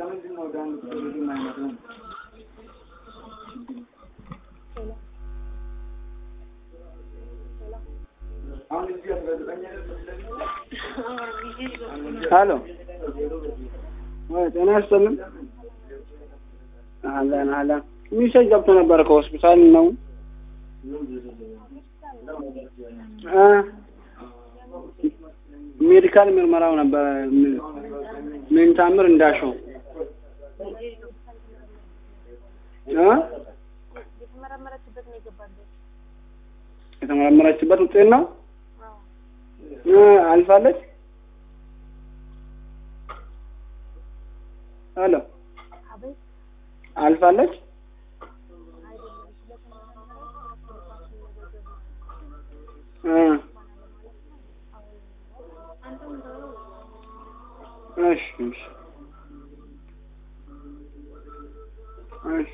ሄሎ ወይ ጤና ይስጥልን። አለን አለን። ሚሴጅ ገብቶ ነበረ ከሆስፒታል ነው እ ሜዲካል ምርመራው ነበረ። ምን ታምር እንዳሸው እ የተመረመረችበት ነው የገባበት። የተመረመረችበት ውጤት ነው አዎ እ አልፋለች። ሄሎ አቤት አልፋለች። አይደለም ስለተመረመረች ሪፖርታችን መዘገብ ነው። እ አንተም ብለው እሺ እሺ